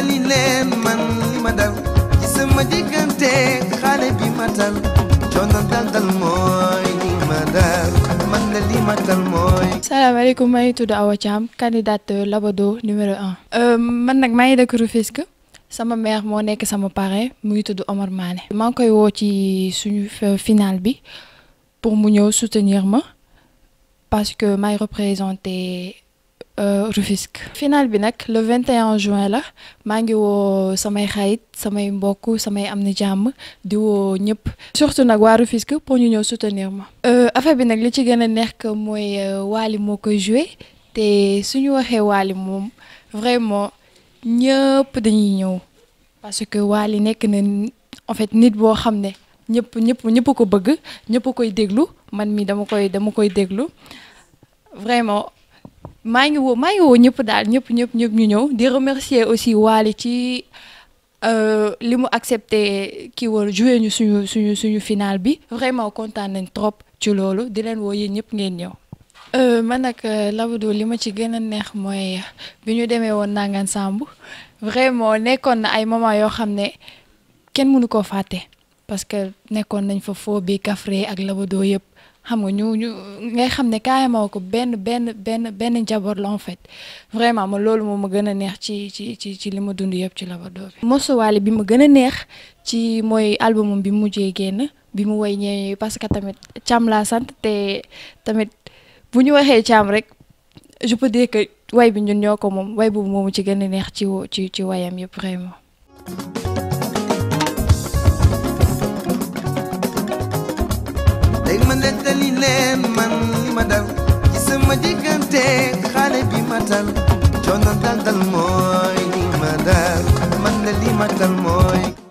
nettali leen man li ma dal ci sama diggante xale bi ma dal coono dal dal mooy li ma dal man la li ma dal mooy salaamaaleykum maa ngi tudd Awa Thiam candidate Labado numéro un. man nag maa ngi dëkk Rufisque sama mère moo nekk sama parrain mu ngi tudd Omar Mané. maa ngi koy woo ci suñu final bi pour mu ñëw soutenir ma parce que maay représenté Rufisque. final bi nag le 21 juin la maa ngi woo samay xarit samay mbokk samay am ni jàmm di woo ñëpp. surtout nag waa Rufisque pour ñu ñëw soutenir ma. affaire bi nag li ci gën a neex que mooy Wally moo koy joué te suñu waxee Wally moom vraiment ñëpp dañuy ñëw parce que Wally nekk na en fait nit boo xam ne ñëpp ñëpp ñëpp ko bëgg ñëpp koy déglu man mi dama koy dama koy déglu vraiment. maa ngi woo maa ngi woo ñëpp daal ñëpp ñëpp ñëpp ñu ñëw di remercier aussi Wally ci li mu accepté kii woon joué ñu suñu suñu suñu final bi vraiment kontaan nañ trop ci loolu di leen woo yéen ñëpp ngeen ñëw. man nag Labado li ma ci gën a neex mooy bi ñu demee woon Nangan Samb vraiment nekkoon na ay moment yoo xam ne kenn mënu koo fàtte parce que nekkoon nañ fa foo bi Kaffré ak Labado yëpp. xam nga ñu ñu ngay xam ne carrément ko benn benn benn benn njaboot la en fait vraiment ma loolu moom ma gën a neex ci ci ci ci li ma dund yëpp ci Labado bi. morceau Wally bi ma gën a neex ci mooy albumam bi mu mujjee génn bi mu woy ñëwee parce que tamit Thiam laa sant te tamit bu ñu waxee Thiam rek je peux dire que way bi ñun ñoo ko moom way boobu moomu ci gën a neex ci ci ci wayam yëpp vraiment. léegi ma nettali leen man li ma dal ci sama diggante xale bi ma dal coono dal dal mooy li ma dal man la li ma dal mooy